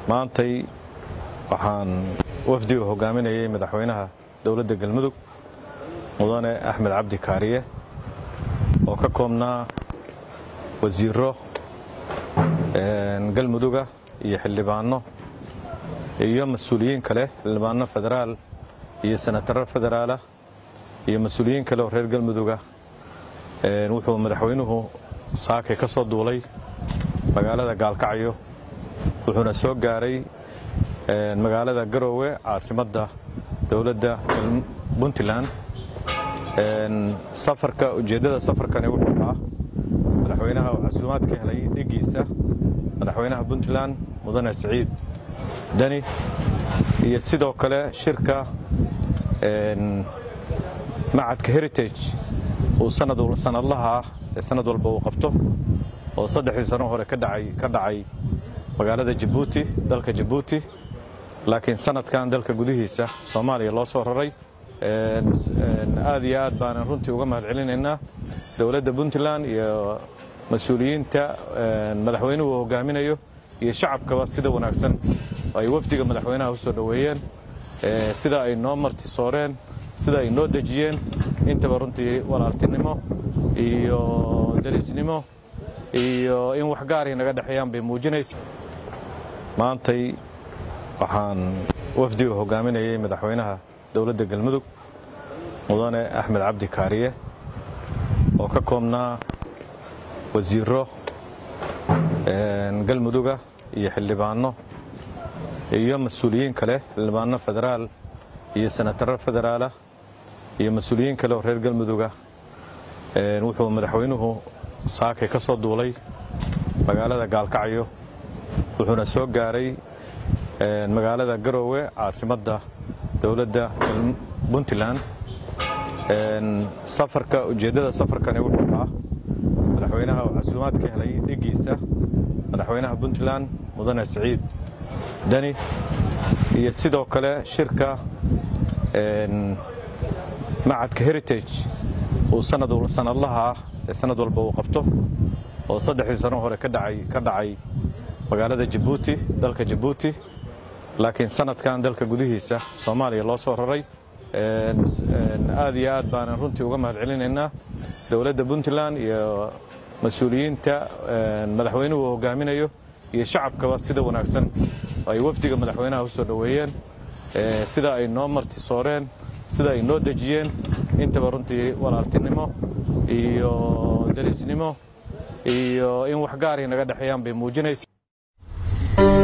maantay waxaan wafdiga hogaaminayay madaxweynaha dowladda galmudug mudane axmed cabdi kaariye oo ka koobnaa wasiiro galmuduga iyo xildhibaano iyo mas-uuliyiin kale xildhibaano federaal iyo senataro federaalah iyo mas-uuliyiin kale oo reer galmuduga wuxuu madaxweynuhu saakay ka soo duulay magaalada gaalkacyo wuxuuna soo gaaray magaalada garoowe caasimadda dowladda puntland safarka ujeeddada safarkani wuxuu ahaa madaxweynaha oo casuumaad ka helay dhiggiisa madaxweynaha puntland mudane siciid deni iyo sidoo kale shirka macadka heritage uu sanadlaha ah ee sanad walba uu qabto oo saddexdii sano hore ka dhacay magaalada jabuuti dalka jabuuti laakiin sanadkan dalka gudihiisa soomaaliya loo soo raray aad iyo aad baanan runtii uga mahad celinaynaa dowladda puntland iyo mas-uuliyiinta madaxweynuhu uu hogaaminayo iyo shacabkaba sida wanaagsan ay wafdiga madaxweynaha u soo dhoweeyeen sida ay noo martisooreen sida ay noo dejiyeen intaba runtii walaaltinimo iyo derisnimo iyo in wax gaaray naga dhexeeyaan bay muujinaysa maantay waxaan wafdiga hogaaminayay madaxweynaha dowladda galmudug mudane axmed cabdi kaariye oo ka koobnaa wasiiro galmuduga iyo xildhibaano iyo mas-uuliyiin kale xildhibaano federaal iyo senataro federaalah iyo mas-uuliyiin kale oo reer galmuduga wuxuu madaxweynuhu saakay ka soo duulay magaalada gaalkacyo wuxuuna soo gaaray magaalada garoowe caasimadda dowladda puntland safarka ujeeddada safarkani wuxuu ahaa madaxweynaha oo casuumaad ka helay dhiggiisa madaxweynaha puntland mudane siciid deni iyo sidoo kale shirka macadka heritage uu sanadlaha ah ee sanad walba uu qabto oo saddexdii sano hore ka dhacay magaalada jabuuti dalka jabuuti laakiin sanadkan dalka gudihiisa soomaaliya loo soo raray aad iyo aad baanan runtii uga mahad celinaynaa dowladda puntland iyo mas-uuliyiinta madaxweynuhu uu hogaaminayo iyo shacabkaba sida wanaagsan ay wafdiga madaxweynaha u soo dhoweeyeen sida ay noo martisooreen sida ay noo dejiyeen intaba runtii walaaltinimo iyo derisnimo iyo in wax gaaray naga dhexeeyaan bay muujinaysa